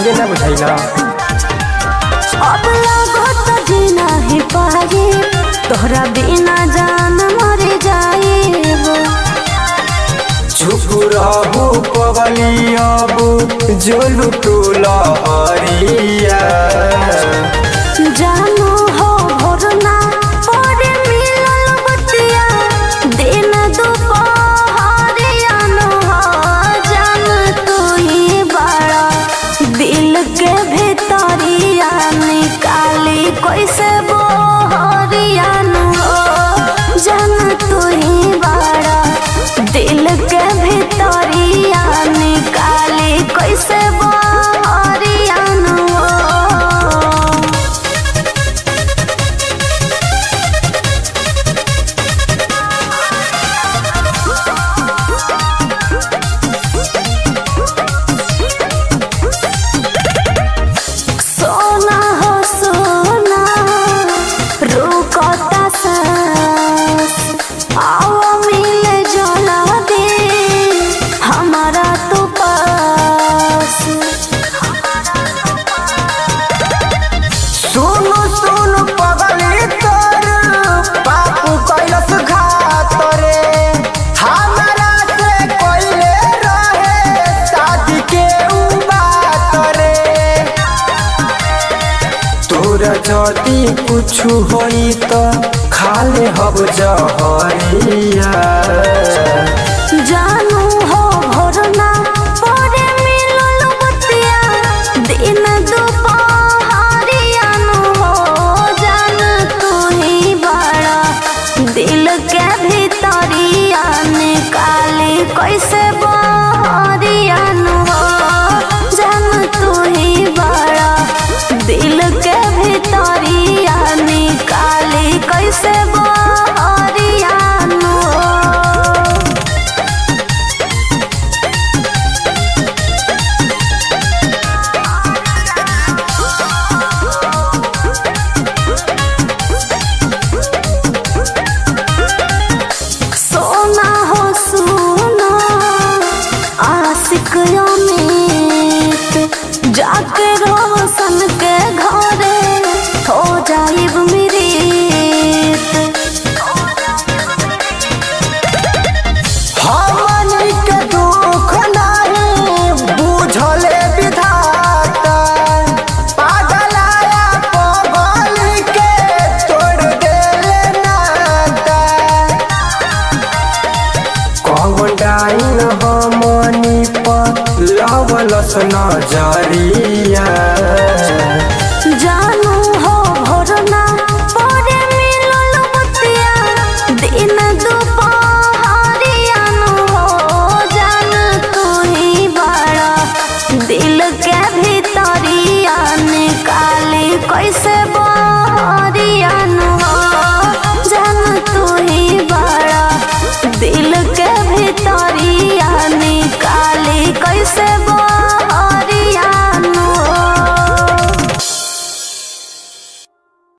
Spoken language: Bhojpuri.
पहिले ना बुझाइला अब लागत जीना ही पाए तोहरा बिना जान मर जाए चुप रहू पगली अब जोलू टोला हरिया जानू हो भोरना पड़े मिलल बतिया दिन दुपहरिया नो हो जान तू ही बड़ा दिल के भीतरिया निकाली कैसे बोहरिया नो हो जान तू ही बड़ा दिल के भीतरिया निकाली कैसे बोहरिया नो हो सोना हो सोना रुकता सांस आओ मिले जला दे हमारा तो पास सुनु सुनु पगली तोर बापू कैलस घात रे हमरा से कोइले रहे शादी के उ बात रे तोरा जदी कुछु होई त खाले हब जहरिया जानू हो भोरना पड़े मिलल बतिया दिन दुपहरिया नु हो जान तू ही बड़ा दिल के भीतरिया निकाली कैसे बहरिया नु हो जान तू ही बड़ा दिल के भीतरिया निकाली कैसे बहरिया नु हो सोना हो सोना आशिक अमित जाके रोशन के घरे हो जाइब मेरी हमनी के दुख नहीं बुझले विधाता पागलाया पगली के तोड़ देले नाता कौन डाइन हमनी पर लवलस नजरिया जानू हो भोरना पड़े मिलल बतिया दिन दुपहरिया नु हो जान तू ही बड़ा दिल के भीतरिया निकाली कैसे बा